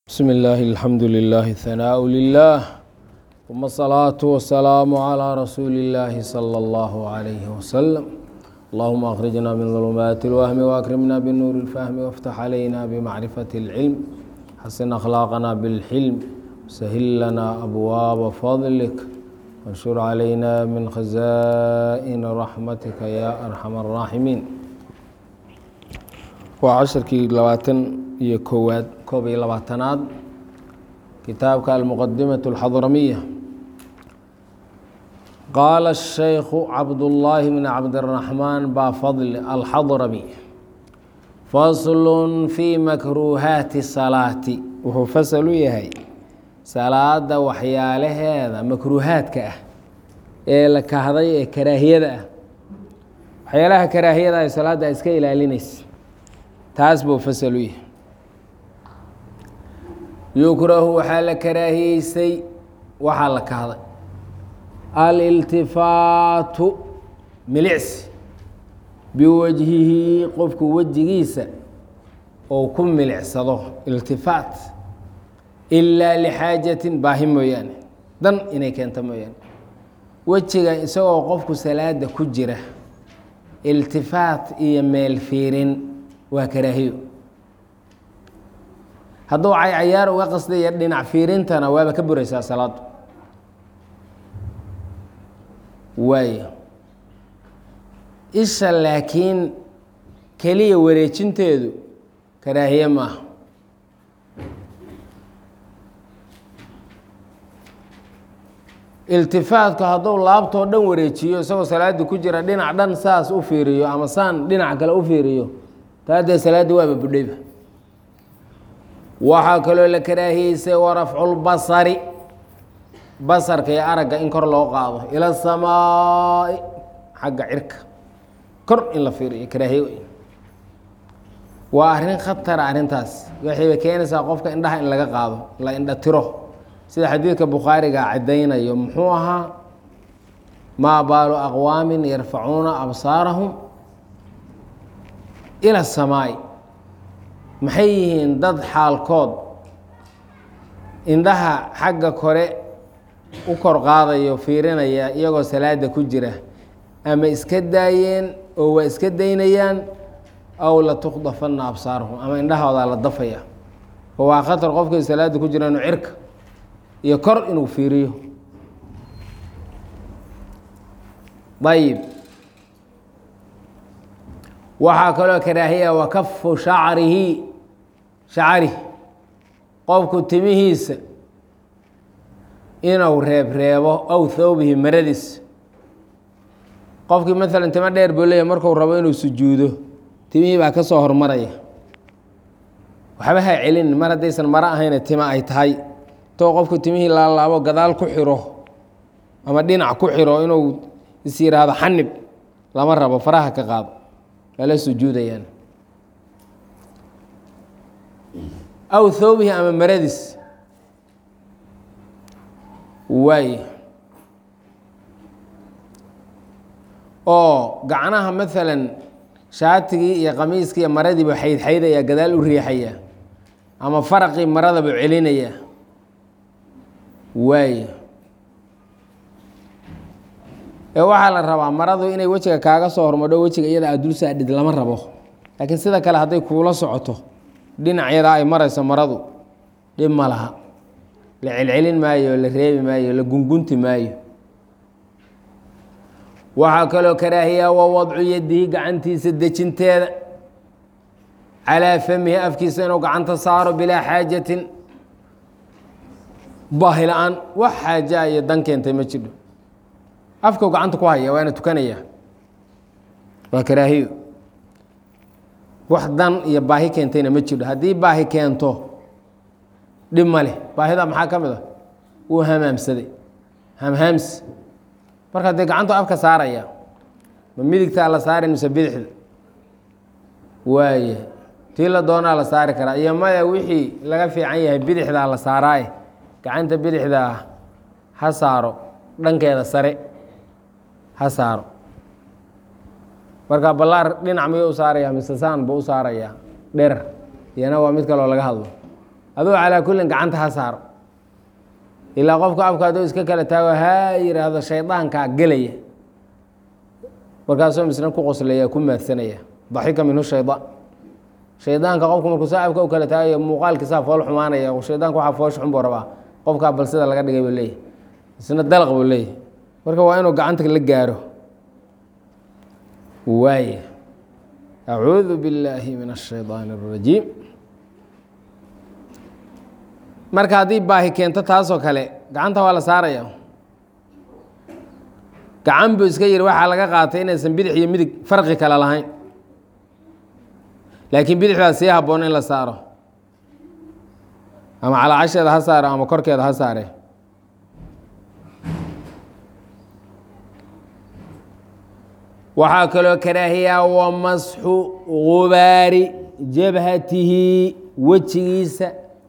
بسم الله الحمد لله الثناء لله ثم الصلاة والسلام على رسول الله صلى الله عليه وسلم اللهم أخرجنا من ظلمات الوهم وأكرمنا بالنور الفهم وافتح علينا بمعرفة العلم حسن أخلاقنا بالحلم سهل لنا أبواب فضلك وانشر علينا من خزائن رحمتك يا أرحم الراحمين waa casharkii labaatan iyo koowaad koob iyo labaatanaad kitaabka almuqadimaة اlxadramiya qaala الشhaykhu cabdullaahi bn cabdالraxmaan baafadl alxadrami fasl fii makruuhaati salaati wuxuu fasal u yahay salaada waxyaalaheeda makruuhaadka ah ee la kahday ee karaahiyada ah waxyaalaha karaahiyada ay salaadda iska ilaalinaysa taas buu fasal u yahay yukrahu waxaa la karaahiyeysay waxaa la kahday aliltifaatu milicsi biwajhihi qofku wejigiisa ou ku milicsado iltifaat ilaa lixaajatin baahi mooyaane dan inay keento mooyaane wejiga isagoo qofku salaada ku jira iltifaat iyo meel fiirin waa karaahiyo hadduu caycayaar uga qasdaya dhinac fiirintana waaba ka buraysaa salaadu waayo isha laakiin keliya wareejinteedu karaahiye maaha iltifaatku hadduu laabtoo dhan wareejiyo isagoo salaada ku jira dhinac dhan saas u fiiriyo ama saan dhinac kale u fiiriyo taadee salaadda waaba budhayba waxaa kaloo la karaahiyeysay warafculbasari basarka iyo aragga in kor loo qaado ila samaai xagga cirka kor in la fiiriyo karaahiye wey waa arrin khatara arrintaas waxayba keenaysaa qofka indhaha in laga qaado la indha tiro sida xadiidka bukhaariga caddaynayo muxuu ahaa maa baalu aqwaamin yarfacuuna absaarahum ila samaai maxay yihiin dad xaalkood indhaha xagga kore u kor qaadayo fiirinaya iyagoo salaada ku jira ama iska daayeen oo waa iska daynayaan aw la tukdafanna absaarahum ama indhahoodaa la dafaya oo waa khatar qofkii salaada ku jira inuu cirka iyo kor inuu fiiriyo ayib waxaa kaloo karaahiya wakafu shacrihi shacarih qofku timihiisa inuu reebreebo aw thawbihi maradiisa qofkii maalan timo dheer buu leeyahy marku rabo inuu sujuudo timihii baa ka soo hormaraya waxba ha celin mar haddaysan maro ahayna timo ay tahay too qofku timihii laalaabo gadaal ku xiro ama dhinac ku xiro inuu is yidhaahdo xanib lama rabo faraha ka qaado lala sujuudayaan aw thawbihi ama maradiis waay oo gacnaha maalan shaatigii iyo qamiiskii iyo maradiibu xaydxaydaya gadaal u riixaya ama faraqii maradabu celinaya waay ee waxaa la rabaa maradu inay wejiga kaaga soo hormadho wejiga iyada aad dul saadhid lama rabo laakiin sida kale hadday kuula socoto dhinacyada ay marayso maradu dhib ma laha la celcelin maayo la reebi maayo la gungunti maayo waxaa kaloo karaahiya wa wadcu yadihi gacantiisa dejinteeda calaa famihi afkiisa inuu gacanta saaro bilaa xaajatin baahi la-aan wax xaaja iyo dan keentay ma jidho afkau gacanta ku haya waana tukanaya waa karaahiyo wax dan iyo baahi keentayna ma jidho haddii baahi keento dhib ma leh baahida maxaa ka mid a wuu hamaamsaday hamhaamsi marka dee gacantu afka saaraya ma midigtaa la saari mise bidixda waaya tii la doonaa la saari karaa iyo maya wixii laga fiican yahay bidixdaa la saaraaye gacanta bidixdaa ha saaro dhankeeda sare ha saaro marka ballaar dhinac miyuu u saarayaa mise saan buu u saarayaa dheer iyana waa mid kaloo laga hadlo aduu calaa kullin gacanta ha saaro ilaa qofka afka hadduu iska kala taago haa yidhaahdo shaydaankaa gelaya markaasuu misna ku qoslaya ku maadsanaya daxika minhu shaydaan shaydaanka qofku markuu saa afka u kala taagayo muuqaalkiisaa fool xumaanaya shaydaanka waxaa foosha xun buu rabaa qofkaa bal sida laga dhigay buu leeyahy isna dalaq buu leeyahy marka waa inuu gacanta la gaaro waaya acuudu billaahi min ashaydaani اrajiim marka haddii baahi keento taasoo kale gacanta waa la saaraya gacan buu iska yidhi waxaa laga qaatay inaysan bidix iyo midig farqi kale lahayn laakiin bidixdaa sii habboon in la saaro ama calaacasheeda ha saaro ama korkeeda ha saare waxaa kaloo karaahiyaa wa masxu gubaari jabhatihi wejigiisa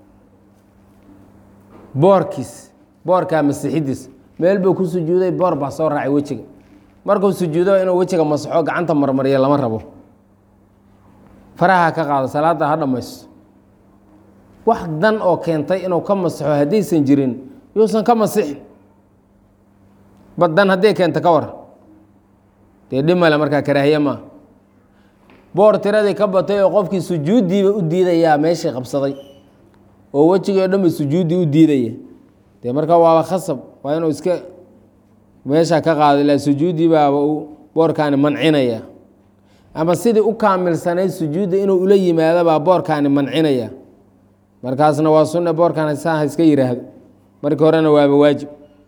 boorkiis boorkaa masixidiis meel buu ku sujuuday boor baa soo raacay wejiga markuu sujuudo inuu wejiga masaxo gacanta marmariya lama rabo faraha ka qaado salaadda ha dhammaysto wax dan oo keentay inuu ka masaxo haddaysan jirin yuusan ka masixin ba dan hadday keento ka war dee dhimale markaa karaahiye maa boor tiradii ka batay oo qofkii sujuuddiiba u diidayaa meeshii qabsaday oo wejigii o dhan ba sujuuddii u diidaya dee markaa waaba khasab waa inuu iska meesha ka qaado ilaa sujuuddii baaba uu boorkaani mancinaya ama sidii u kaamilsanayd sujuudda inuu ula yimaado baa boorkaani mancinaya markaasna waa sunne boorkaan saa ha iska yiraahdo markii horena waaba waajib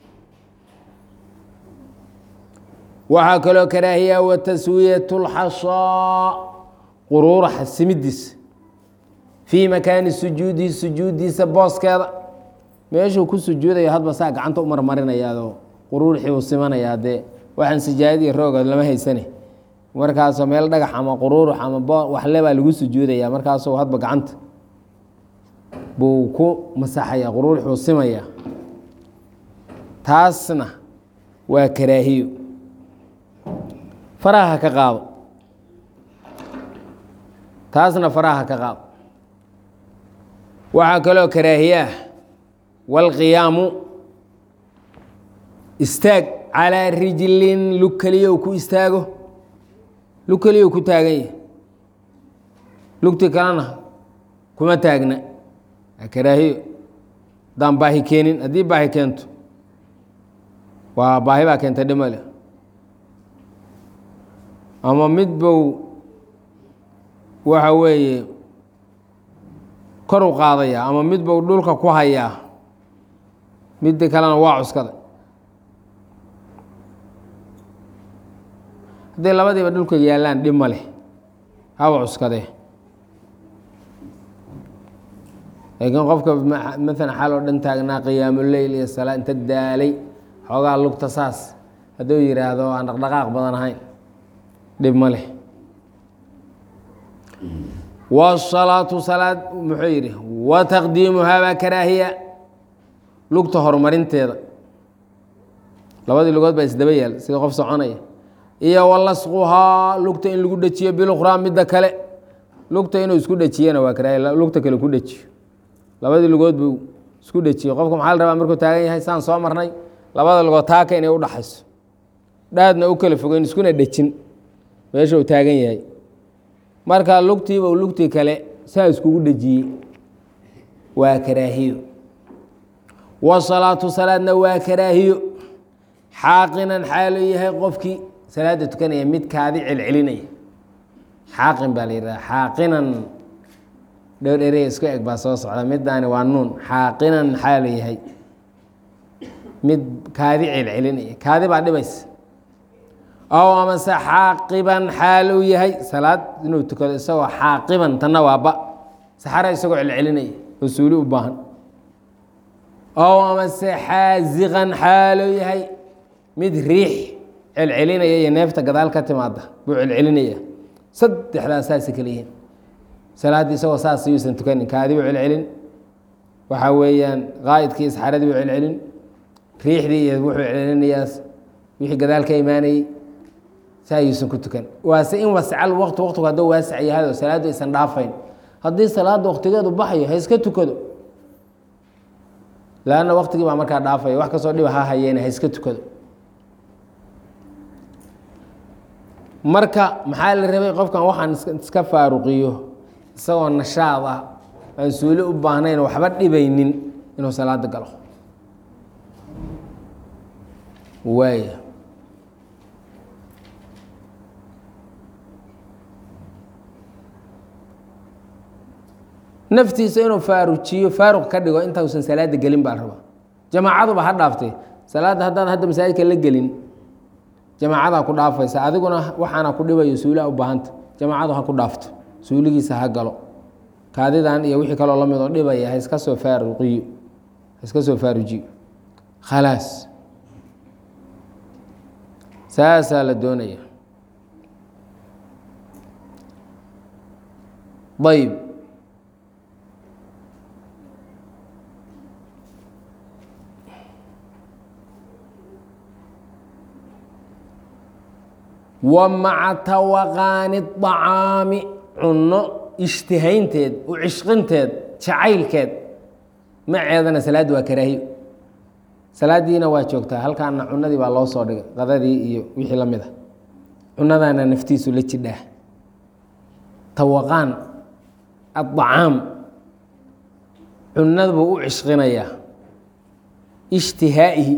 waxaa kaloo karaahiya wa taswiyat اlxashaa quruuraxa simidiisa fii makaani sujuudihi sujuuddiisa booskeeda meeshuu ku sujuudaya hadba saa gacanta u marmarinayaadoo quruurxii uu simanayaa dee waxaan sijaayad iyo rooga lama haysane markaasoo meel dhagax ama quruurux ama waxle baa lagu sujuudaya markaasuu hadba gacanta buu ku masaxaya quruurxuu simaya taasna waa karaahiyo faraha ka qaado taasna faraha ka qaado waxaa kaloo karaahiyaah wاlqiyaamu istaag calىa rijlin lug keliyow ku istaago lug keliyow ku taagan yahy lugti kalena kuma taagna waa karaahiyo haddaan baahi keenin haddii baahi keento waa baahi baa keenta dhimale ama mid bow waxa weeye kor u qaadaya ama mid bow dhulka ku hayaa midda kalena waa cuskada hadday labadiiba dhulka yaallaan dhib ma leh haba cuskadee laakiin qofka maalan xaal oo dhan taagnaa qiyaamuleyl iyo salaa inta daalay xoogaa lugta saas hadduu yidhaahdo aan dhaqdhaqaaq badan ahayn dhib ma leh wsalaatu salaad muxuu yidhi wa taqdiimuhaa baa karaahiya lugta horumarinteeda labadii lugood baa isdaba yaal sida qof soconaya iyo walasquhaa lugta in lagu dhejiyo bilukhraa midda kale lugta inuu isku dhejiyana waa karaahiya lugta kale ku dhejiyo labadii lugood buu isku dhejiyo qofka maxaa la rabaa markuu taagan yahay saan soo marnay labada lugood taaka inay udhaxayso dhaadna u kala fogeyn iskuna dhejin meesha uu taagan yahay marka lugtiiba u lugtii kale saa iskugu dhejiyey waa karaahiyo wasalaatu salaadna waa karaahiyo xaaqinan xaaluu yahay qofkii salaada tukanaya mid kaadi celcelinaya xaaqin baa la yidhaha xaaqinan dhowr erey isku eg baa soo socda midaani waa nuun xaaqinan xaalu yahay mid kaadi celcelinaya kaadi baa dhibaysa ow amase xaaqiban xaal uu yahay salaad inuu tukado isagoo xaaqiban tanna waa ba saxara isagoo celcelinaya oo suuli u baahan ow amase xaaziqan xaaluu yahay mid riix celcelinaya iyo neefta gadaal ka timaada buu celcelinaya saddexdaas saasay kala yihiin salaaddii isagoo saas yuusan tukanin kaadi buu celcelin waxaa weeyaan qaa'idkii isxaradii buu celcelin riixdii iyo wuxuu celcelinayaa wixii gadaal ka imaanayey saa yuusan ku tukan waase in wascal waqti waqtigu hadduu waasac yahay oo salaaddu aysan dhaafayn haddii salaadda waqtigeedu baxayo ha iska tukado lanna waktigii baa markaa dhaafaya wax kastoo dhiba ha hayeene ha iska tukado marka maxaa la rabay qofkan waxaan iska faaruqiyo isagoo nashaad ah aan suuli u baahnayn waxba dhibaynin inuu salaada galo waaya naftiisa inuu faarujiyo faaruq ka dhigo intausan salaada gelin baa raba jamaacaduba ha dhaaftay salaadda haddaan hadda masaajidka la gelin jamaacadaa ku dhaafaysa adiguna waxaana ku dhibayo suuliha u baahanta jamaacadu ha ku dhaafto suuligiisa ha galo kaadidan iyo wixii kaloo lamid oo dhibaya ha iska soo faaruqiyo ha iska soo faarujiyo khalaas saasaa la doonaya ayb wa maca tawaqaani acaami cunno ishtihaynteed u cishqinteed jacaylkeed maceedana salaaddi waa karaahiyo salaadiina waa joogtaa halkaana cunadii baa loo soo dhigay qadadii iyo wixii la mid a cunadaana naftiisu la jidhaa tawaqaan adacaam cunada buu u cishqinayaa ishtihaa'ihi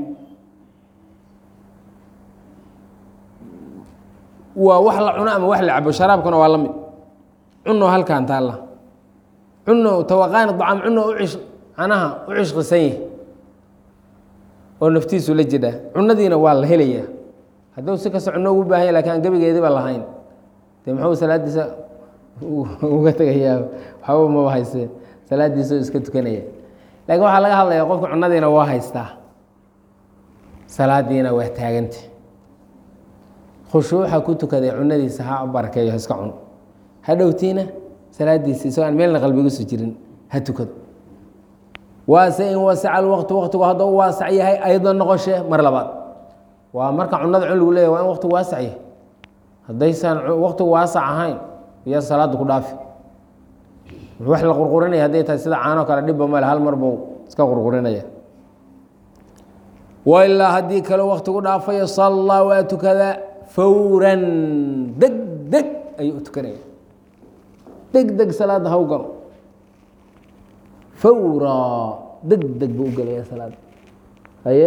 waa wax la cuno ama wax la cabo sharaabkuna waa la mid cuno halkan taalla cuno tawaqaani acaam cuno u cish canaha u cishqisan yahi oo naftiisu la jidhaa cunadiina waa la helayaa hadduu si kasta cuno ugu baahanya lakin aan gebigeediba lahayn dee muxuu salaadiisa uga tegayaa waxba maba haysee salaadiisa iska tukanaya laakiin waxaa laga hadlayaa qofka cunadiina waa haystaa salaadiina waa taaganta khushuuxa ku tukaday cunadiisa ha barakeeyo ha iska cuno ha dhowtiina salaadiisa isagoo aan meelna qalbigiisu jirin ha tukado waase in wasaca alwaqtu waqtigu hadduu u waasac yahay aydan noqoshe mar labaad waa marka cunada cun lagu leeyahy waa in waqtigu waasac yahay haddaysan waqtigu waasac ahayn iya salaada ku dhaafi wax la qurqurinaya hadday tahay sida caanoo kale dhibba male hal mar buu iska qurqurinaya wailaa haddii kale waqtigu dhaafayo sallaa waa tukadaa fawran deg deg ayuu u tukanaya deg deg salaada haw galo fawra deg deg buu u gelaya salaada haye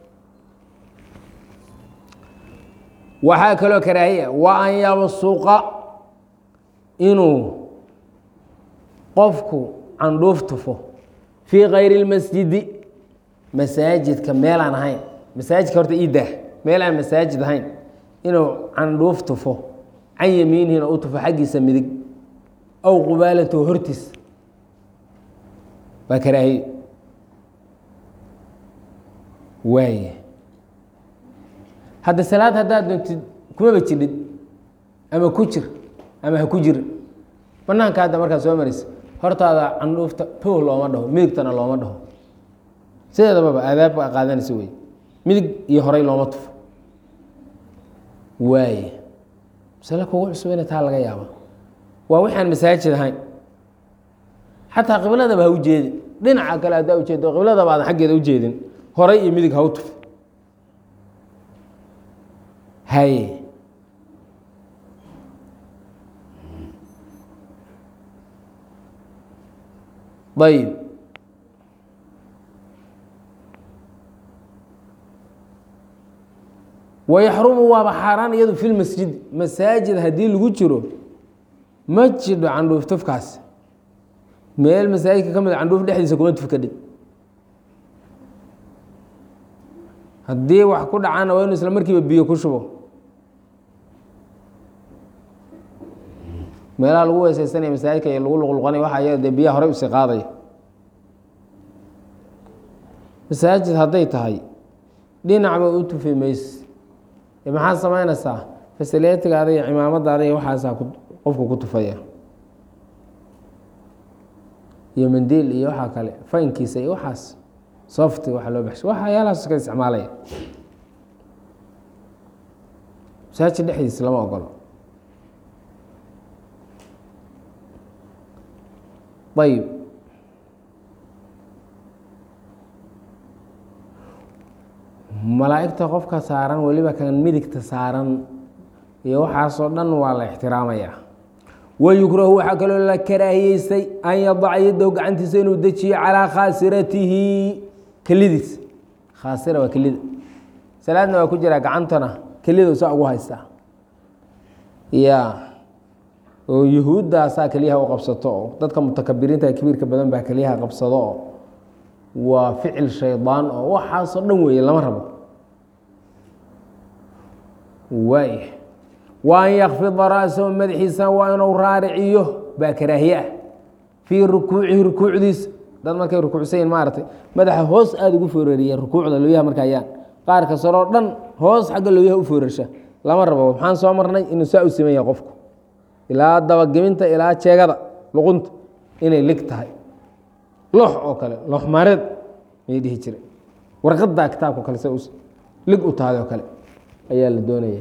waxaa kaloo karaahiya wa an yabsuqa inuu qofku candhuuf tufo fii kayri اlmasjidi masaajidka meelaan ahayn masaajidka horta ii daah meel aan masaajid ahayn inuu candhuuf tufo can yamiinihina u tufo xaggiisa midig aw qubaalatahu hortiis waa karaahiye waaya hadda salaad haddaad doontid kumaba jidhid ama ku jir ama ha ku jir banaanka hadda markaad soo maraysa hortaada candhuufta tooh looma dhaho midigtana looma dhaho sideedababa aadaabka qaadanaysa wey midig iyo horey looma tufo waaye masale kugu cusub ina taa laga yaaba waa waxaan masaajid ahayn xataa qibladaba ha u jeedin dhinaca kale haddaa ujeedo qibladaba aadan xaggeeda u jeedin horay iyo midig ha u tuf haye ayb wayaxrumu waaba xaaraan iyadu fi lmasjid masaajid haddii lagu jiro ma jidho candhuuf tufkaas meel masaajidka ka mid a candhuuf dhexdiisa kuma tufkadhid haddii wax ku dhacaana waa inu isla markiiba biyo ku shubo meelaha lagu weeseysanaya masaajidka iyo lagu luqluqanay waxa iyada dee biyaha horey usii qaadaya masaajid hadday tahay dhinacba u tufi mayse maxaad samaynaysaa fasiletigaada iyo cimaamadaada iyo waxaasaa qofku ku tufaya iyo mandiil iyo waxaa kale faynkiisa iyo waxaas softi waxa loo baxshay waxyaalahaas iska isticmaalaya masaajid dhexdiisa lama ogolo ayib malaa'igta qofka saaran weliba kan midigta saaran iyo waxaasoo dhan waa la ixtiraamayaa wayukrahu waxaa kaloo la karaahiyeystay an yadaca yadahu gacantiisa inuu dejiyo calaa khaasiratihi kelidiis khaasira waa kelida salaadna waa ku jiraa gacantana kelida saa ugu haystaa ya oo yuhuuddaasaa keliyaha u qabsato oo dadka mutakabiriinta kibiirka badan baa keliyaha qabsado oo waa ficil shaydaan oo waxaasoo dhan weeye lama rabo waay wa an yakfida ra'sahu madaxiisa waa inuu raariciyo baa karaahiye ah fii rukuucihi rukuucdiisa dad markay rukuucsan yihin maaragtay madaxa hoos aada ugu foorariyeen rukuucda looyaha marka ayaan qaarka saroo dhan hoos xagga looyaha u foorarsha lama rabo maxaan soo marnay inuu saa u siman yahay qofku ilaa dabageminta ilaa jeegada luqunta inay lig tahay loox oo kale loox maareed may dhihi jire warqaddaa kitaabka kale se lig u tahay oo kale ayaa la doonaya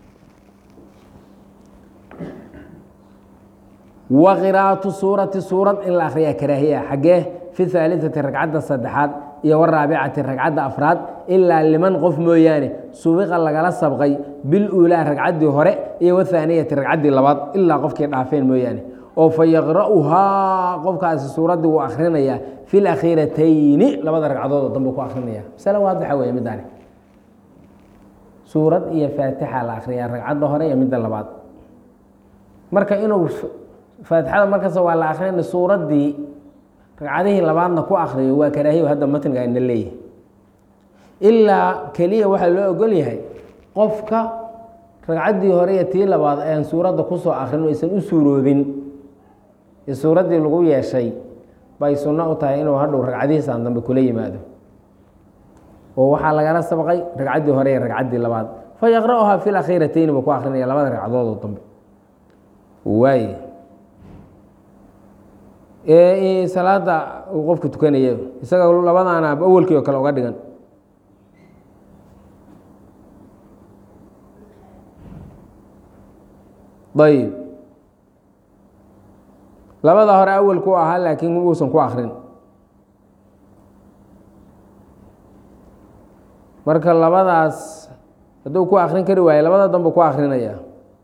wa qiraa'atu suurati suurad in la akhriyaa karaahiya xaggee fi haaliثati ragcadda saddexaad iyo waraabicati ragcadda afraad ilaa liman qof mooyaane subiqa lagala sabqay biluulaa ragcaddii hore iyo wathaaniyati ragcaddii labaad ilaa qofkii dhaafeen mooyaane oo fa yaqra'uhaa qofkaasi suuraddii wuu akhrinayaa fi lakhiiratayni labada ragcadood oo dambe ku akrinaya masale waadixa weeye middaani suurad iyo faatixa la akhriyaa ragcadda hore iyo midda labaad marka inuu faatixada markasta waa la akrinay suuraddii ragcadihii labaadna ku akriyo waa karaahiyo hadda matniga ayna leeyahay ilaa keliya waxaa loo ogol yahay qofka ragcaddii hore iyo tii labaad aan suuradda kusoo akrin aysan u suuroobin ee suuraddii lagu yeeshay bay sunno u tahay inuu hadhow ragcadihiisaan dambe kula yimaado oo waxaa lagala sabqay ragcaddii hore iyo ragcaddii labaad fa yaqra'uhaa fi lakhiiratayni buu ku akrinaya labada ragcadood oo dambe waay salaada uu qofku tukanaya isaga labadaana awelkii oo kale uga dhigan ayib labada hore awelku ahaa laakiin uusan ku akrin marka labadaas hadduu ku akrin kari waayo labada dambe ku akrinaya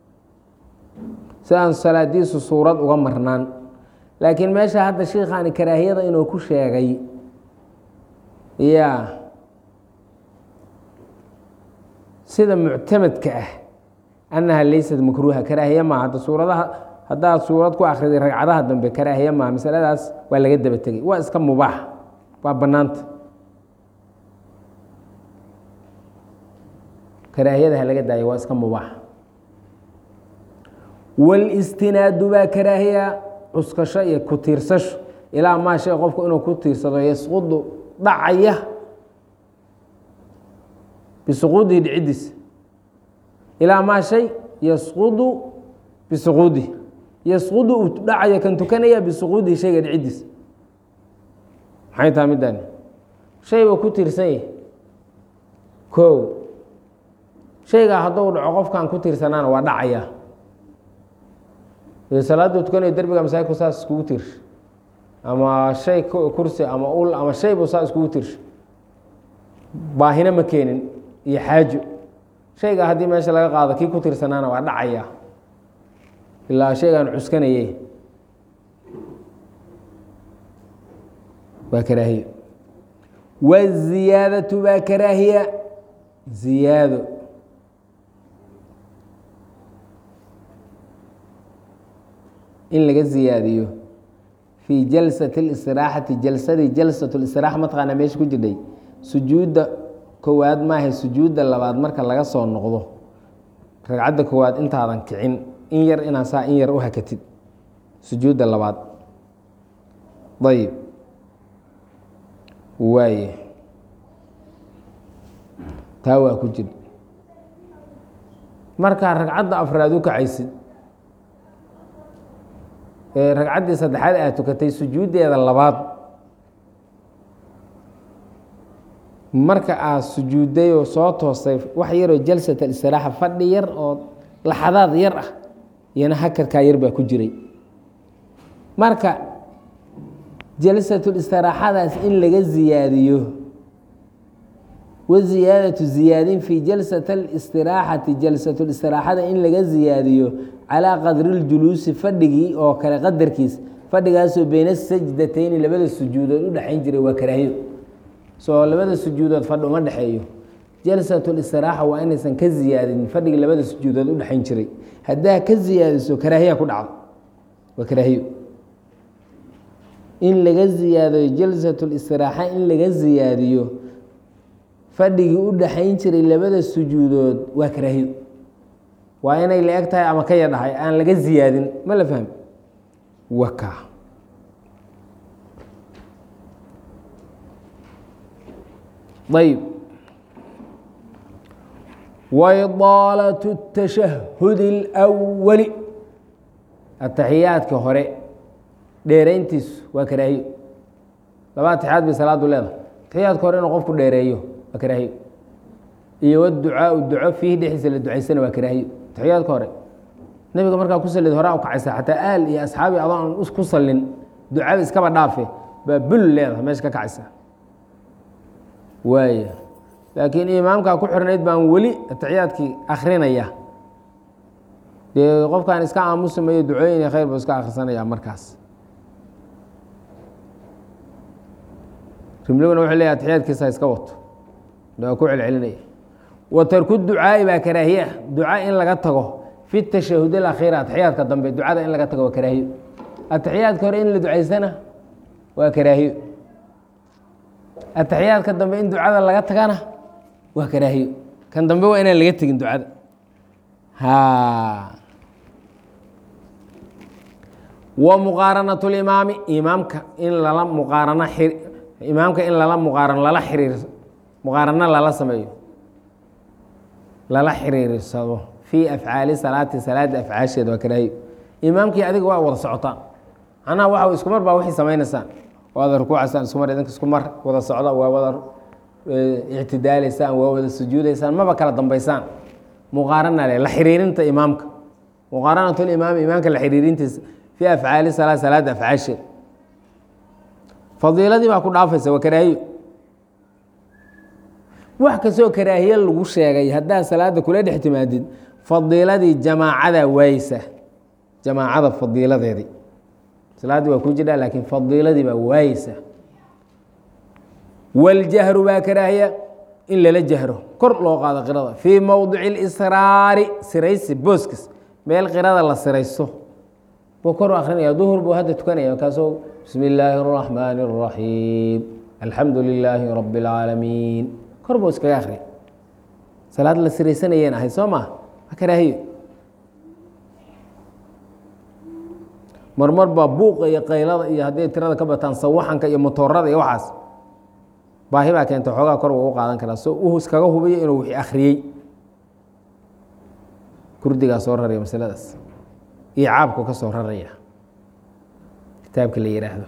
si aan salaadiisu suurad uga marnaan laakiin meesha hadda shiikhaani karaahiyada inuu ku sheegay ya sida muctamadka ah annaha laysat makruuha karaahiye maa hadda suuradaha haddaad suurad ku akhriday ragcadaha dambe karaahiye maa masaladaas waa laga daba tegey waa iska mubaax waa bannaanta karaahiyada ha laga daayo waa iska mubaax wاlistinaadu baa karaahiya cuskasho iyo ku tiirsasho ilaa maa shay qofku inuu ku tiirsado yasqudu dhacaya bisuquudihi dhiciddiisa ilaa maa shay yasqudu bisuquudihi yasqudu uu dhacaya kan tukanaya bisuquudihi shayga dhiciddiisa maxay taha middaani shay buu ku tiirsan yahay kow shaygaa hadduu dhaco qofkaan ku tiirsanaana waa dhacaya salaada tukanayo derbiga masaajidku saas iskugu tiirsha ama shay kursi ama ul ama shay buu saa iskugu tiirsha baahina ma keenin iyo xaajo shayga haddii meesha laga qaado kii ku tiirsanaana waa dhacaya ilaa shaygaan cuskanaye waa karaahiya waziyaadatu baa karaahiya ziyaado in laga ziyaadiyo fii jalsati اlistiraaxati jalsadii jalsat اlistiraaxa mataqaanaa meesha ku jirdhay sujuudda kowaad maaha sujuudda labaad marka laga soo noqdo ragcadda kowaad intaadan kicin in yar inaa saa in yar u hakatid sujuudda labaad ayib waaye taa waa ku jir markaa ragcadda afraad u kacaysid ragcaddii saddexaad aad tukatay sujuuddeeda labaad marka aad sujuudday oo soo toostay wax yaroo jalsat alistiraaxa fadhi yar oo laxadaad yar ah iyana hakarkaa yar baa ku jiray marka jalsatul istiraaxadaas in laga ziyaadiyo waziyaadatu ziyaadin fii jalsat اlistiraaxati jalsatulistiraaxada in laga ziyaadiyo calaa qadri اljuluusi fadhigii oo kale qadarkiis fadhigaasoo beyna sajdatayni labada sujuudood u dhexayn jiray waa karaahiyo soo labada sujuudood fadhi uma dhexeeyo jalsatulistiraxa waa inaysan ka ziyaadin fadhigii labada sujuudood u dhexayn jiray haddaa ka ziyaadiso karaahiya ku dhacdo waa karaahiyo in laga ziyaadiyo jalsatulistiraxa in laga ziyaadiyo fadhigii u dhexayn jiray labada sujuudood waa karaahiyo waa inay la eg tahay ama ka yadhahay aan laga ziyaadin ma la fahmi waka ayb waidaalatu الtashahudi اlأwali ataxiyaadka hore dheerayntiisu waa karaahiyo laba atixiyaad bay salaadu leedahay atixiyaadka hore inuu qofku dheereeyo waa karaahiyo iyo wducaau duco fiihi dhexdiisa la ducaysana waa karaahiyo atixiyaadka hore nabiga markaa ku salid horaa u kacaysa xataa aal iyo asxaabi adoon ku salin ducada iskaba dhaafe baa bul leedahay meesha ka kacaysa waaya laakiin imaamkaa ku xirnayd baan weli atixiyaadkii akrinaya dee qofkaan iska aamusimayo ducooyin khayr buu iska akhrisanaya markaas rimliguna wuxuu leeyahy atixiyaadkiisa iska wato waa ku celcelinaya wa tarku ducaa'i baa karaahiye ah duca in laga tago fi tashahud alakhiir atixiyaadka dambe ducada in laga tago waa karaahiyo atixiyaadka hore in la ducaysana waa karaahiyo atixiyaadka dambe in ducada laga tagana waa karaahiyo kan dambe waa inaan laga tegin ducada ha wa muqaaranat limaami imaamka in lala muqaarano imaamka in lala muqaaran lala xiriir muqaarano lala sameeyo lala xiriirsado fii afcaali salaati salaada afcaasheeda waa karaahiyo imaamkii adiga waa wada socotaan macnaha waxa isku mar baa waxay samaynaysaan waada rukuucaysaan isku mar idinka isku mar wada socda waa wada ictidaalaysaan waa wada sujuudaysaan maba kala dambaysaan muqaarana le la xiriirinta imaamka muqaaranatulimaami imaamka la xiriirintiisa fii afcaali salaa salaada afcaasheeda fadiiladii baa ku dhaafaysa waa karaahiyo wax kastoo karaahiye lagu sheegay haddaa salaada kula dhex timaadid fadiiladii jamaacada waayeysa jamaacada fadiiladeedii salaaddii waa ku jiraa laakiin fadiiladii baa waayeysa waljahru baa karaahiya in lala jahro kor loo qaado qirada fii mowdici اlisraari siraysi booskis meel qirada la siraysto buu kor u akrinaya duhur buu hadda tukanaya markaasuu bismi illaahi الraxmaani الraxiim alxamdu lilaahi rabi اlcaalamiin kor buu iskaga akriya salaad la siraysanayeen ahay soo maa waa karaahiyo marmar baa buuqa iyo qaylada iyo hadday tirada ka bataan sawaxanka iyo motoorada iyo waxaas baahi baa keenta xoogaa kor wuu u qaadan karaa so uu iskaga hubiyo inuu wixii akhriyey kurdigaa soo raraya masaladaas iyo caabku ka soo raraya kitaabka la yihaahdo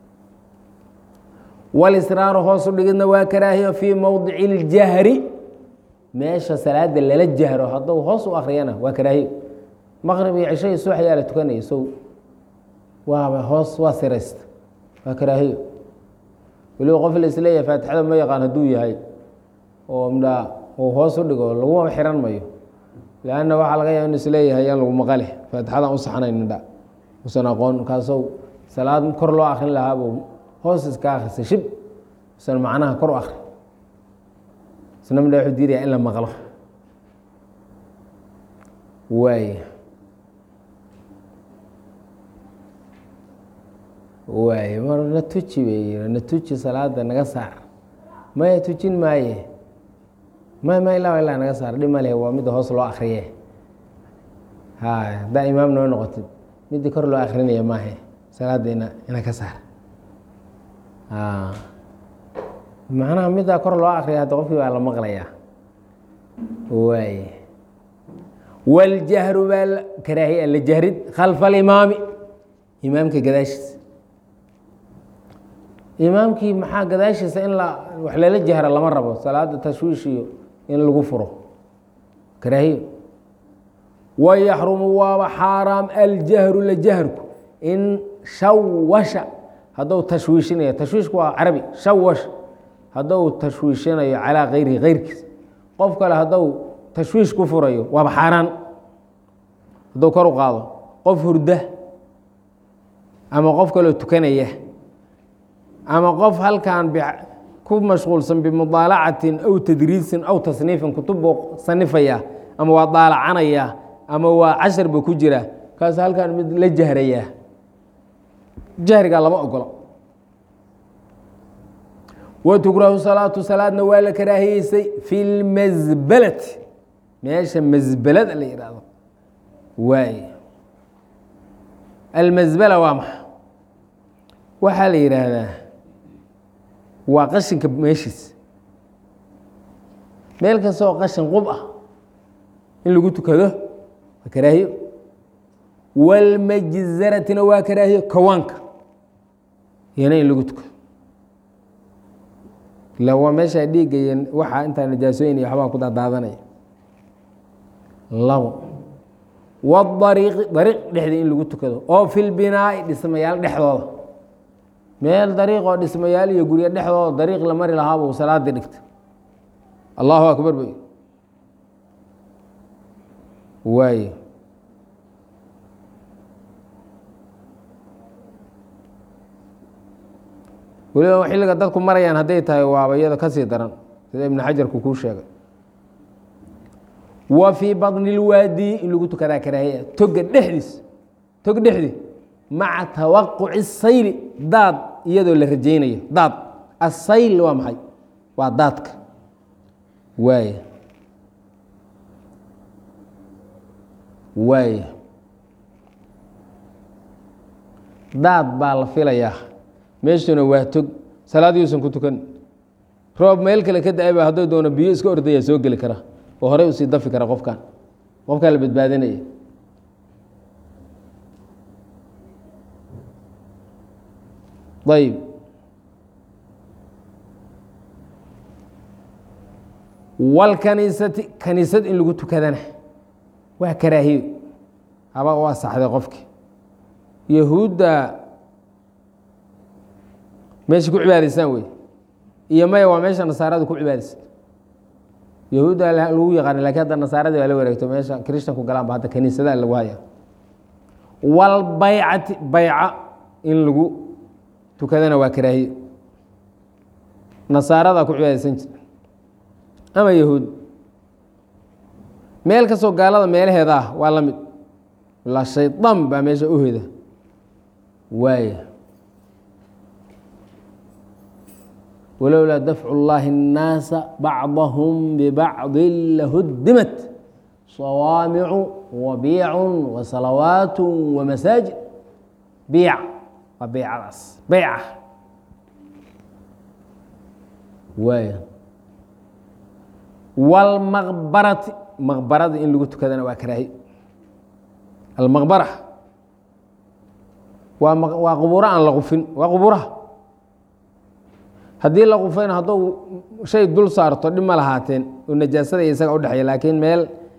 walisraaru hoosu dhigidna waa karaahiyo fii mowdici اljahri meesha salaada lala jahro hadduu hoos u akriyana waa karaahiyo maqrib iyo cisho iyo subax yaa la tukanaya so waaba hoos waa siraysta waa karaahiyo weliba qof la isleeyahay faatixada ma yaqaan hadduu yahay oo mdhaa uu hoos u dhigo laguma xiran mayo lanna waxaa laga yaaba inu isleeyahay yaan lagu maqale faatixadaan u saxnayn midha usan aqoon markaasou salaad kor loo akrin lahaabuu hoos iska akrisay shib usan macnaha kor u akri isna midha wuxuu diidaya in la maqlo waay waay mar na tuji bay na tuji salaada naga saar maya tujin maaye may ma ilaa ilaa naga saar dhib maleh waa midda hoos loo akriye ha haddaa imaam noo noqotid midii kor loo akrinaya maahe salaada ina ina ka saar macnaha middaa kor loo akriya hadda qofkii baa la maqlayaa waay waljahru baa karaahiya la jahrid khalfa alimaami imaamka gadaashiisa imaamkii maxaa gadaashiisa in la wax lala jahra lama rabo salaada tashwiish iyo in lagu furo karaahiyo wayaxrumu waaba xaaraam aljahru la jahrku in shawasha hadduu tashwiishinayo tashwiishku waa carabi shawash hadduu tashwiishinayo calaa kayrihi kayrkiis qof kale hadduu tashwiish ku furayo waaba xaaraan hadduu kor u qaado qof hurda ama qof kaloo tukanaya ama qof halkan ku mashquulsan bimudaalacatin aw tadriisin aw tasniifin kutub buu sanifaya ama waa daalacanaya ama waa cashar buu ku jira kaas halkan mid la jahrayaa jahrigaa lama ogolo watukrahu salaatu salaadna waa la karaahiyeysay fi lmasbalati meesha masbalada la yidhaahdo waay almasbala waa maxa waxaa la yidhaahdaa waa qashinka meeshiis meel kasta oo qashin qub ah in lagu tukado waa karaahiyo walmajzaratina waa karaahiyo kawaanka iyana in lagu tukado ila waa meeshaa dhiigaya waxaa intaa najaasooyin iyo waxbaa ku daadaadanaya labo wadariiqi dariiq dhexdii in lagu tukado oo fi lbinaa'i dhismayaal dhexdooda meel dariiqoo dhismayaal iyo guryo dhexdooda dariiq la mari lahaaba uu salaadii dhigta allahu akbar bay waaye weliba xilliga dadku marayaan hadday tahay waaba iyada kasii daran sida ibnu xajarku kuu sheegay wa fii baطni اlwaadi in lagu tukadaa karaahiya toga dhexdiis tog dhexdii maca tawaquci sayli daad iyadoo la rajaynayo daad asayl waa maxay waa daadka waaya waaya daad baa la filayaa meeshuna waa tog salaad yuusan ku tukan roob meel kale ka da-ay ba hadduu doono biyo iska ordaya soo geli kara oo horey usii dafi kara qofkan qofkaa la badbaadinaya ayb walkaniisati kaniisad in lagu tukadana waa karaahiyo haba u asaxday qofkii yahuudda meesha ku cibaadaysaan wey iyo maya waa meesha nasaarada ku cibaadaysan yahuudda lagu yaqaana lakin hadda nasaaradii waa la wareegto meesha krishtanku galaan ba hadda kaniisadaha lagu haya walbaycati bayca in lagu tukadana waa karaahiyo nasaarada ku cibaadaysan jir ama yahuud meel kastoo gaalada meelaheeda ah waa la mid la shaydaan baa meesha u heda waaya walowlaa dafcu اllahi الnaasa bacضahum bibacضi lahudimat sawaamicu wabiicu wasalawaat wamasaajid biic waa beycadaas beyca waaya wاlmaqbarati maqbarada in lagu tukadana waa karaahi almaqbara waa waa quburo aan la qufin waa quburaha haddii la qufayna hadduu shay dul saarto dhib ma lahaateen oo najaasada iyo isaga udhexeeya laakiin meel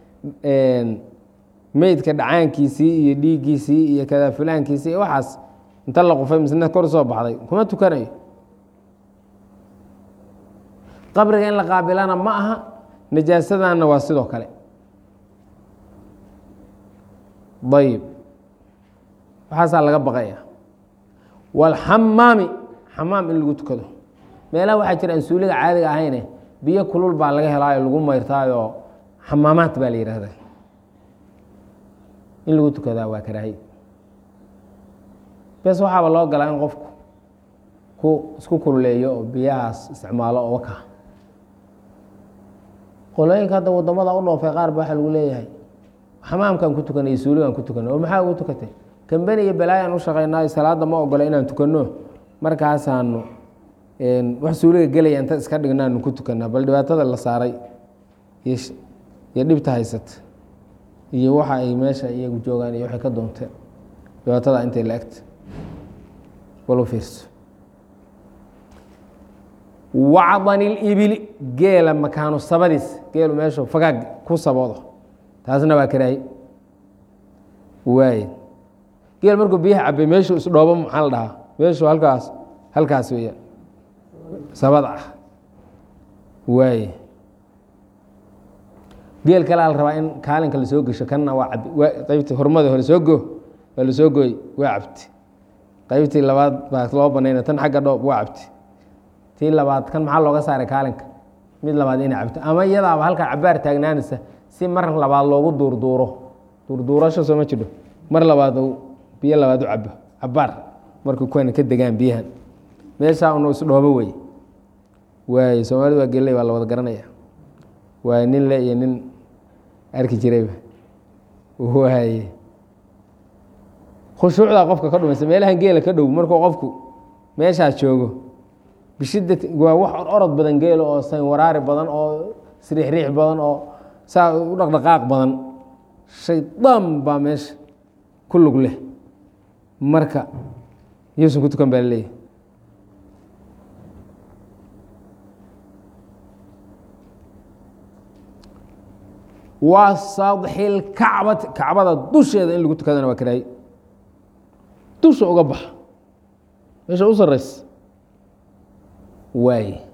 meydka dhacaankiisii iyo dhiiggiisii iyo kada fulaankiisii iyo waxaas inta la qufay misna kor soo baxday kuma tukanayo qabriga in la qaabilana ma aha najaasadanna waa sidoo kale ayib waxaasaa laga baqaya walxamaami xamaam in lagu tukado meelaha waxaa jira aan suuliga caadiga ahayne biyo kulul baa laga helaayo lagu mayrtaayoo xamaamaad baa la yihahda in lagu tukadaa waa karaahiy bes waxaaba loo galaa in qofku ku isku kululeeyo oo biyahaas isticmaalo oo waka qolooyinka hadda wadamada u dhoofay qaar ba waxaa lagu leeyahay xamaamkaan ku tukanay iyo suuligaan ku tukanay oo maxaa ugu tukatay kambeni iyo balaayaan u shaqaynaayo salaada ma ogola inaan tukanno markaasaanu wax suuliga gelaya inta iska dhignaanu ku tukanaa bal dhibaatada la saaray iyo dhibta haysata iyo waxa ay meesha iyagu joogaan iyo waxay ka doonteen dhibaatada intay la egta bal u fiirso wacdani libili geela makaanu sabadiis geelu meeshu fagaag ku saboodo taasna waa karaahi waay geel markuu biyaha cabay meeshuu isdhoobo maxaa la dhahaa meeshuu halkaas halkaas weeyaan sabada ah waaye geel kalea la rabaa in kaalinka lasoo gesho kanna waa cab waa qaybtii hormada hore soo go waa lasoo gooy waa cabti qaybtii labaad baa loo banayna tan xagga dhoob waa cabti tii labaad kan maxaa looga saaray kaalinka mid labaad inay cabto ama iyadaaba halkaa cabaar taagnaanaysa si mar labaad loogu duurduuro duurduurasho soo ma jidho mar labaad uu biyo labaad u cabo cabaar markuu kuwana ka degaan biyahan meeshaa unu isdhoobo wey waay soomaalida waa geley waa la wada garanaya waa nin le iyo nin arki jirayba waaye khushuucdaa qofka ka dhumaysa meelahan geela ka dhow markuu qofku meeshaas joogo bishida waa wax orod badan geelo oo saynwaraari badan oo sriixriix badan oo saa u dhaqdhaqaaq badan shaydaan baa meesha ku lug leh marka yuusan ku tukan baa laleeyahy waa sadxil kacbati kacbada dusheeda in lagu tukadana waa karaaye dusha uga baxa meesha u sareysa waay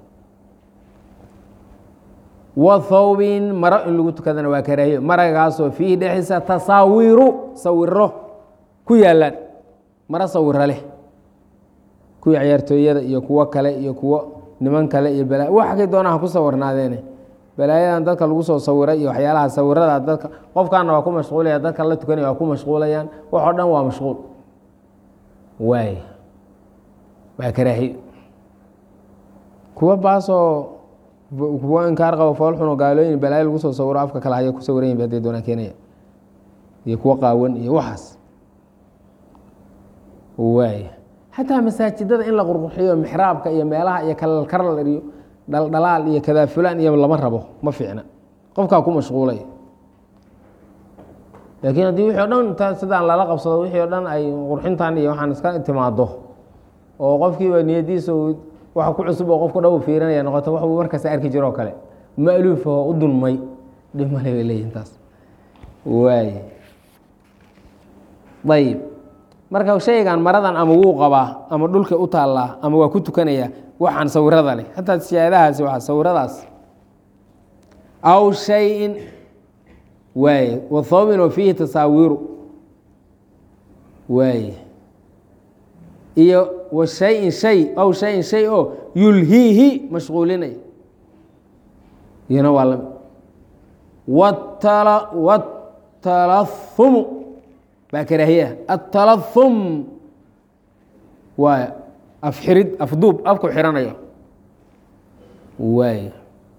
wa thawbin maro in lagu tukadana waa karaahiyo maragaasoo fiihi dhexdiisa tasaawiru sawiro ku yaalaan maro sawiro leh kuwii ciyaartooyada iyo kuwo kale iyo kuwo niman kale iyo bala wax kay doonaa ha ku sawirnaadeene balaayadan dadka lagu soo sawiray iyo waxyaalaha sawirada dadka qofkaana waa ku mashquulaya dadka la tukanaya waa ku mashquulayaan wax oo dhan waa mashquul waay waa karaahiyo kuwa baasoo kuwa inkaar qabo foolxuno gaalooyin balaayo lagu soo sawiro afka kale haya ku sawiran yihin haday doonaan keenaya iyo kuwa qaawan iyo waxaas waay xataa masaajidada in la qurqurxiyo mixraabka iyo meelaha iyo kalalkarlar iyo dhaldhalaal iyo kadaafulaan iyo lama rabo ma fiicna qofkaa ku mashquulay laakiin haddii wixii o dhan ta sidaan lala qabsado wixii o dhan ay qurxintan iyo waxaan iska timaado oo qofkiiba niyadiisa waxa ku cusub oo qofku dhan u fiirinaya noqoto wax uu markasta arki jiro oo kale maaluufahoo u dulmay dhib male bay leeyihin taas waay ayib marka shaygan maradan ama wuu qabaa ama dhulka u taallaa ama waa ku tukanaya waxaan sawirada leh hataa siyaadahaasi waa sawiradaas aw shayin waay wathawbin oo fiihi tasaawiru waay iyo wa shayin shay aw shayin shay oo yulhiihi mashquulinaya iyana waa lami watala watalahumu baa karaahiyaha atalahum waa afxirid afduub afku xiranayo waay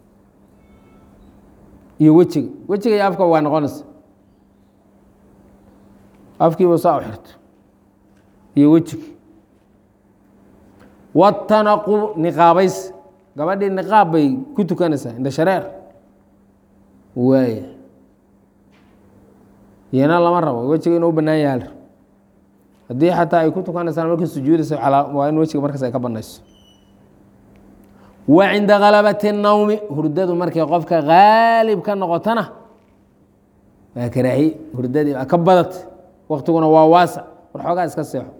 iyo wejiga wejiga iyo afka waa noqonaysa afkiiba saa u xirto iyo wejiga watanaqub niqaabays gabadhii niqaab bay ku tukanaysaa indha shareer waay iyana lama rabo wejiga inuu u banaan yaha haddii xataa ay ku tukanaysaan markii sujuudaysa waa in wejiga markaas ay ka banayso wa cinda galabati الnawmi hurdadu markay qofka haalib ka noqotona waa karaahi hurdadii baa ka badat waktiguna waa waasac war xoogaa iska seexo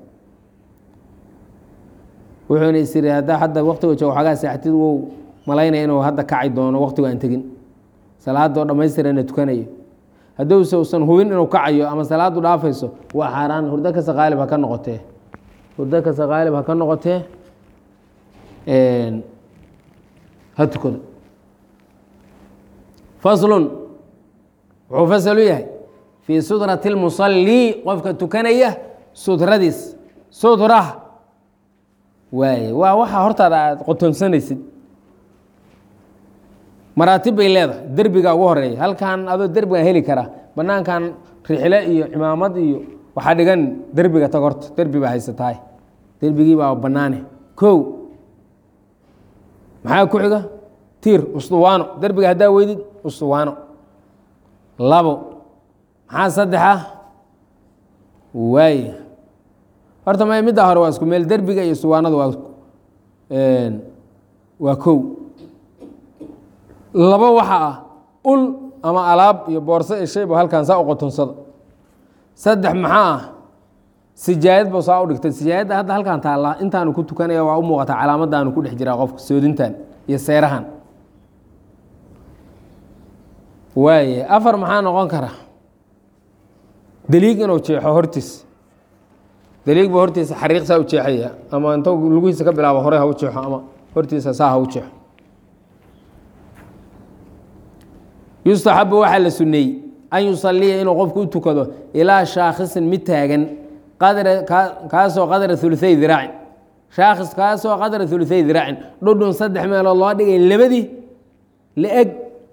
wuxuuna isiri haddaa hadda waktiga joogo xoogaa seexatid wou malaynaya inuu hadda kaci doono waktigu aan tegin salaadoo dhammaystirana tukanayo hadduuse usan hubin inuu kacayo ama salaadu dhaafayso waa xaaraan hurdo kasta qaalib ha ka noqotee hurdo kasta qaalib ha ka noqotee ha tukado faslun wuxuu fasal u yahay fii sudrati اlmusallii qofka tukanaya sudradiis sudrah waaye waa waxaa hortaada aad qotonsanaysid maraatib bay leedahay derbiga ugu horeeya halkan adoo derbigan heli kara banaankan rixle iyo cimaamad iyo waxaa dhigan derbiga tag horta derbi baa haysatahay derbigii baa banaane kow maxaa ku xiga tiir usduwaano derbiga haddaa weydid usduwaano labo maxaa saddexa waay horta ma midda hore waa isku meel derbiga iyo usduwaanada waa waa kow labo waxa ah ul ama alaab iyo boorso iyo shayba halkan saa u qotonsada saddex maxaa ah sijaayad ba saa u dhigtay sijaayadda hadda halkan taallaa intaanu ku tukanaya waa u muuqataa calaamadaanu ku dhex jiraa qofka soodintan iyo seerahan waaye afar maxaa noqon kara deliig inuu jeexo hortiis deliig buu hortiisa xariiq saa u jeexaya ama inta lugihiisa ka bilaabo hore ha u jeexo ama hortiisa saa ha u jeexo yustaxabu waxaa la suneeyey an yusaliya inuu qofku u tukado ilaa shaakhisin mid taagan qadra kaasoo qadra uluay diraacin shaakhis kaasoo qadra uluay diraacin dhudhun saddex meelood loo dhigay labadii la-eg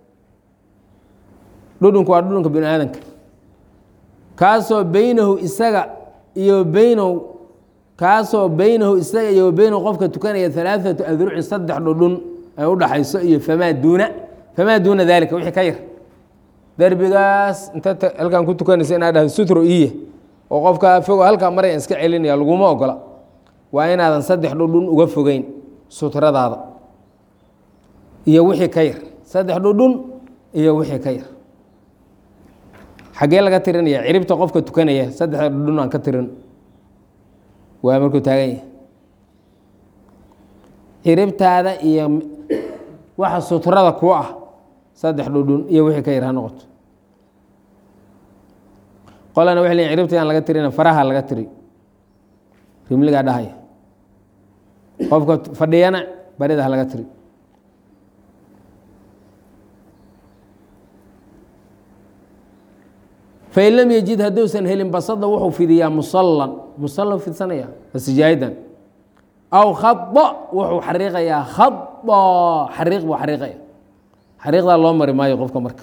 dhudhunku waa dhudhunka bini aadanka kaasoo beynahu isaga iyo beynahu kaasoo beynahu isaga iyo beynahu qofka tukanaya alaaatu adrucin saddex dhudhun ay u dhaxayso iyo famaa duuna famaa duuna dalika wixii ka yar derbigaas inta halkan ku tukanaysa inaad dhahdo sutro iye oo qofka fogo halkaa maryan iska celinaya laguma ogola waa inaadan saddex dhudhun uga fogeyn sutradaada iyo wixii ka yar saddex dhudhun iyo wixii ka yar xaggee laga tirinaya ciribta qofka tukanaya saddexda dhudhun aan ka tirin waa markuu taagan yahay ciribtaada iyo waxa sutrada ku ah saddex dhudhun iyo wixii ka yar ha noqoto qolana waxay leeyiin ciribta aan laga tirina faraha laga tiri rimligaa dhahaya qofka fadhiyana barida ha laga tiri fain lam yejid hadduusan helin basada wuxuu fidiyaa musalan musalla fidsanaya sijaayadan aw khada wuxuu xariiqayaa khada xariiq buu xariiqaya xariiqdaa loo mari maayo qofka marka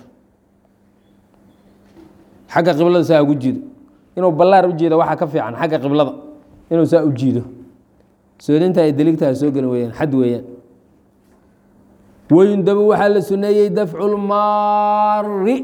xagga qiblada saa ugu jiido inuu ballaar u jeedo waxaa ka fiican xagga qiblada inuu saa u jiido soodinta ay deligtaha soo geli weyaan xad weeyaan wayundabu waxaa la suneeyey dafcu lmaari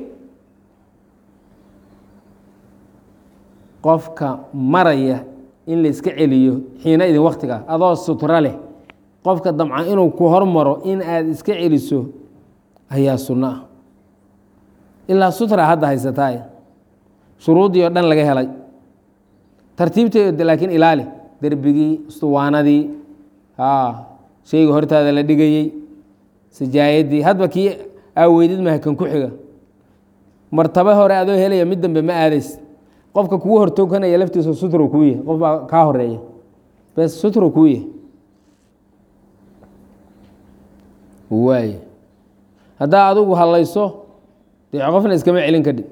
qofka maraya in la iska celiyo xiina idin waktiga adoo sutra leh qofka damca inuu ku hormaro in aad iska celiso ayaa sunno ah ilaa sutra hadda haysataay shuruuddii oo dhan laga helay tartiibteeda laakiin ilaali derbigii istuwaanadii shayga hortaada la dhigayey sajaayadii hadba kii aaweydid maha kan ku xiga martabo hore adoo helaya mid dambe ma aadays qofka kugu hortokanaya laftiisa sutro kuu yahy qof baa kaa horeeya bes sutro kuu yahy waay haddaa adigu hadlayso dee qofna iskama celin kadhi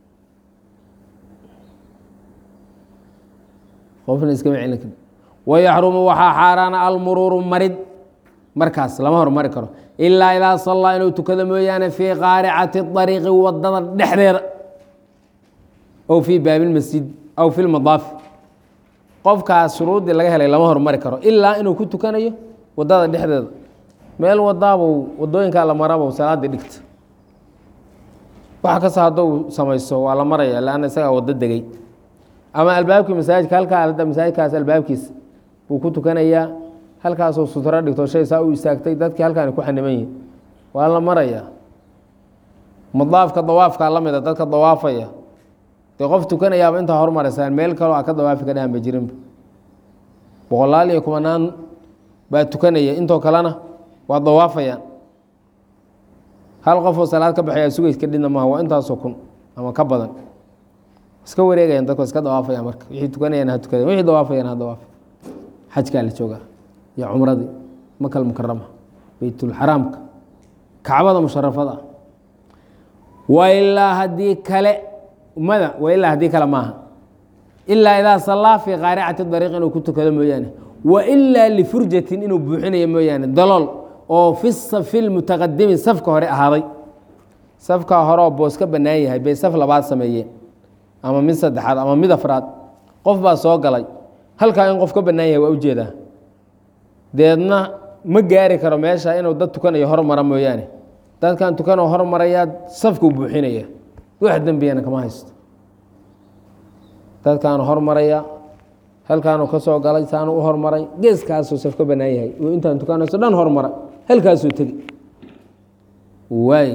qofna iskama celin kadhi wayaxrumu waxaa xaaraana almuruuru marid markaas lama hormari karo ilaa idaa sallaa inuu tukado mooyaane fii qaaricati ariiqi wadada dhexdeeda ow fii baabilmasjid aw fi lmadaafi qofkaas shuruuddii laga helay lama hormari karo ilaa inuu ku tukanayo wadada dhexdeeda meel wadaabuu wadooyinkaa la maraba salaadii dhigta wax kasta hadduu samayso waa la maraya lanna isagaa wado degay ama albaabkii masaajidka halkaa hadda masaajidkaas albaabkiisa buu ku tukanayaa halkaasuu sutro dhigto shay saa u istaagtay dadkii halkaani ku xaniman yihin waa la marayaa madaafka dawaafkaa la mida dadka dawaafaya dee qof tukanayaaba intaa hormaraysaan meel kaloo a ka dawaafi ka dhahanba jirinba boqolaal iyo kumanaan baa tukanaya intoo kalena waa dawaafayaan hal qofoo salaad ka baxaya sugays ka dhidna maaha waa intaasoo kun ama ka badan iska wareegayaan dadku iska dawaafayaan marka wixii tukanayaan ha tukadeen wixii dawaafayaan ha dawaafa xajkaa la joogaa iyo cumradii makal mukarama beytulxaraamka kacbada musharafada wa ilaa haddii kale mada wa ilaa haddii kale maaha ilaa idaa sallaa fii qaaricati dariiq inuu ku tukado mooyaane wa ilaa lifurjatin inuu buuxinayo mooyaane dalool oo fi safi lmutaqadimi safka hore ahaaday safkaa hore oo boos ka bannaan yahay bay saf labaad sameeyeen ama mid saddexaad ama mid afraad qof baa soo galay halkaa in qof ka bannaan yahay waa ujeedaa deedna ma gaari karo meesha inuu dad tukanayo hormara mooyaane dadkan tukanoo hormarayaa safkuu buuxinaya wax dembiyana kama haysto dadkaanu hormaraya halkaanu ka soo galay saanu u hormaray geeskaasuu saf ka bannaan yahay uu intaan tukanayso dhan hormara halkaasuu tegi waay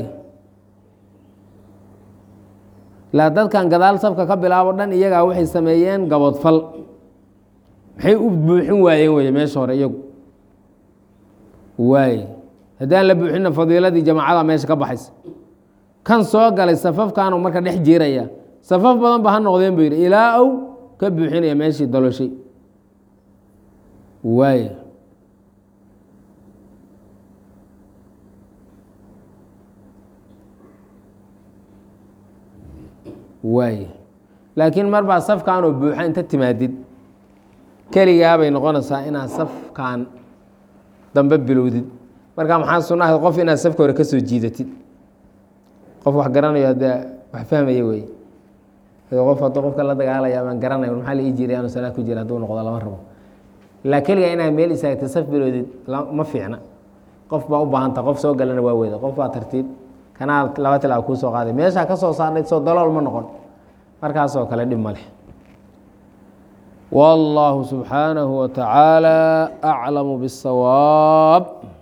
laa dadkan gadaal safka ka bilaabo dhan iyagaa waxay sameeyeen gabodfal maxay u buuxin waayeen wey meesha hore iyagu waay haddaan la buuxinna fadiiladii jamacada meesha ka baxaysa kan soo galay safafkaanu marka dhex jiiraya safaf badan ba ha noqdeen buu yidhi ilaa ow ka buuxinaya meeshii doloshay waaya waaya laakiin mar baa safkaanoo buuxa inta timaadid keligaabay noqonaysaa inaad safkan dambe bilowdid markaa maxaa sunna ahayd qof inaad safka hore ka soo jiidatid qof wax garanayo haddee wax fahmaya wey qof hadduu qofka la dagaalaya amaan garanay maxaa la ii jiray aanu salaad ku jira hadduu noqdo lama rabo ilaa keligaa inaad meel istaagtay saf bilowdid ma fiicna qof baa u baahanta qof soo galana waa weyda qof baa tartiib kanaa laba tilaab kuu soo qaaday meeshaa ka soo saarnayd soo dalool ma noqon markaasoo kale dhib ma leh والله سبحانه وتعالى أعلم بالصواب